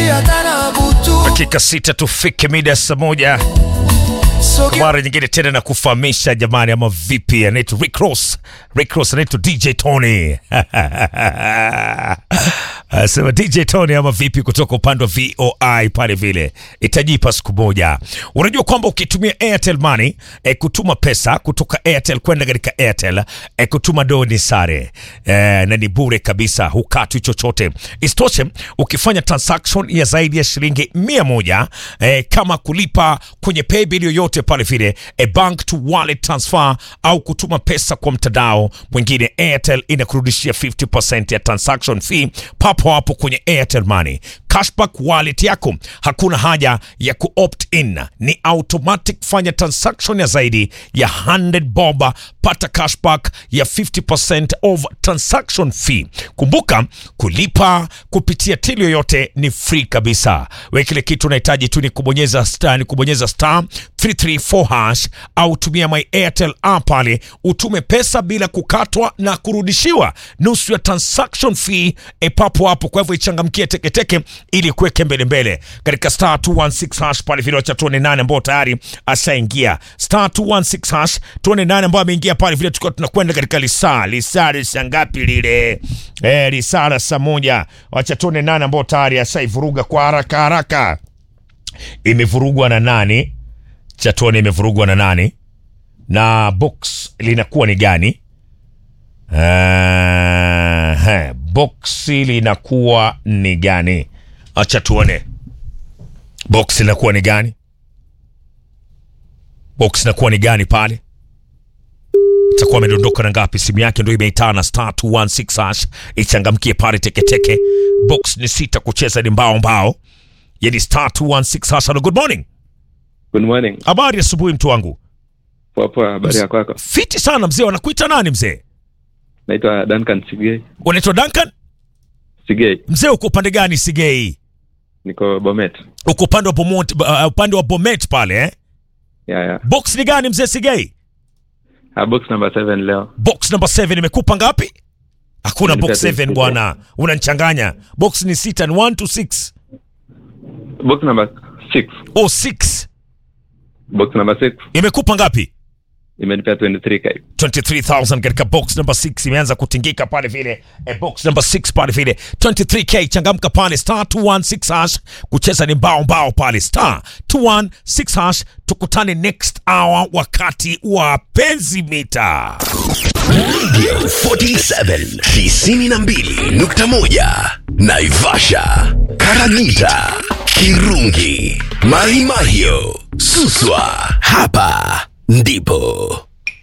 dakika sita tufike mida ya saa moja kwa mara nyingine tena na kufahamisha jamani, ama vipi? Anaitwa Rick Ross, Rick Ross anaitwa DJ Tony Asema DJ Tony ama vipi, kutoka upande wa VOI pale vile, itajipa siku moja. Unajua kwamba ukitumia Airtel Money e, kutuma pesa kutoka Airtel kwenda katika Airtel e, kutuma do ni sare e, na ni bure kabisa, hukatwi chochote. Isitoshe, ukifanya transaction ya zaidi ya shilingi mia moja e, kama kulipa kwenye paybill yoyote pale vile e, bank to wallet transfer au kutuma pesa kwa mtandao mwingine, Airtel inakurudishia 50% ya transaction fee papo hapo kwenye Airtel Money. Cashback wallet yako hakuna haja ya ku opt in, ni automatic. Fanya transaction ya zaidi ya 100 bob, pata cashback ya 50% of transaction fee. Kumbuka kulipa kupitia till yoyote ni free kabisa. We kile kitu unahitaji tu ni kubonyeza star, ni kubonyeza star 334 hash au tumia my Airtel app pale utume pesa bila kukatwa na kurudishiwa nusu ya transaction fee e papo hapo. Kwa hivyo ichangamkie teketeke ili kuweke mbele mbele katika star 216 hash pale vile, wacha tuone nane ambao tayari ashaingia star 216 hash, tuone nane ambao ameingia pale vile, tukiwa tunakwenda katika lisaa lisaa lisaa ngapi lile eh, lisaa la saa moja. Wacha tuone nane ambao tayari ashaivuruga kwa haraka haraka. Imevurugwa na nani? Cha tuone imevurugwa na nani na box linakuwa ni gani? Uh, boksi linakuwa ni gani? Acha tuone box linakuwa ni gani, box linakuwa ni gani pale, itakuwa amedondoka na ngapi? Simu yake ndio imeitana star 216 hash, ichangamkie pale teketeke. Box ni sita, kucheza ni mbao mbao, yani star 216 hash. Hello, good morning. Good morning. Habari asubuhi, mtu wangu. Poa poa, habari ya kwako? Fiti sana mzee. Wanakuita nani mzee? Naitwa Duncan Sigei. Unaitwa Duncan? Sigei, Mzee, uko upande gani Sigei? niko Bomet. Uko upande wa Bomet, uh, upande wa Bomet pale eh? Ya ya. Box ni gani mzee Sigei? Ha, box number 7 leo. Box number 7 imekupa ngapi? Hakuna Imenipea box 7 sita. bwana, unanichanganya. Box ni sita, ni 1 to 6. Box number 6. Oh 6 Box number 6 imekupa ngapi? imenipea 23k. 23000 katika box number 6 imeanza kutingika pale vile eh, box number 6 pale vile 23k. Changamka pale star 216 hash, kucheza ni mbao mbao pale star 216 hash. Tukutane next hour wakati wa penzi mita. Radio 47 92.1 Naivasha, Karagita, Kirungi, Mahimahio, Suswa. Hapa ndipo